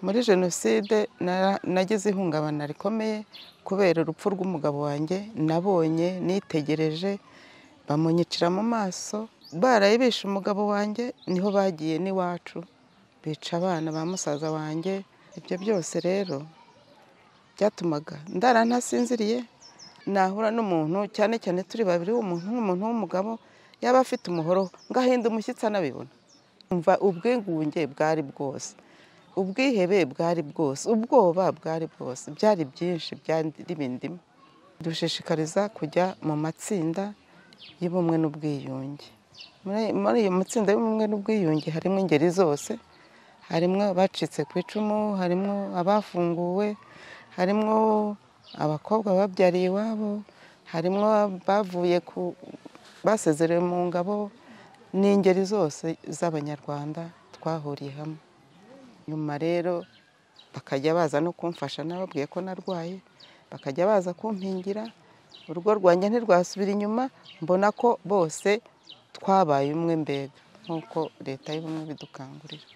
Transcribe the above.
Muri jenoside nagize ihungabana rikomeye kubera urupfu rw'umugabo wanjye nabonye nitegereje bamunyicira mu maso, barayibishe umugabo wanjye niho bagiye n'iwacu bica abana ba musaza wanjye, ibyo byose rero byatumaga ndara ntasinziriye, nahura n'umuntu cyane cyane turi babiri umuntu nk'umuntu w'umugabo yaba afite umuhoro ngahinda umushyitsi anabibona, umva ubwigunge bwari bwose, ubwihebe bwari bwose, ubwoba bwari bwose, byari byinshi byari bindimo, dushishikariza kujya mu matsinda y'ubumwe n'ubwiyunge, muri ayo matsinda y'ubumwe n'ubwiyunge harimo ingeri zose, harimo abacitse ku icumu, harimo abafunguwe, harimo abakobwa babyariye iwabo, harimo abavuye basezerewe mu ngabo, ni ingeri zose z'Abanyarwanda twahuriye hamwe, nyuma rero bakajya baza no kumfasha nababwiye ko narwaye, bakajya baza kumpingira, urugo rwanjye ntirwasubira inyuma, mbona ko bose twabaye umwe mbega nk'uko Leta y'ubumwe ibidukangurira.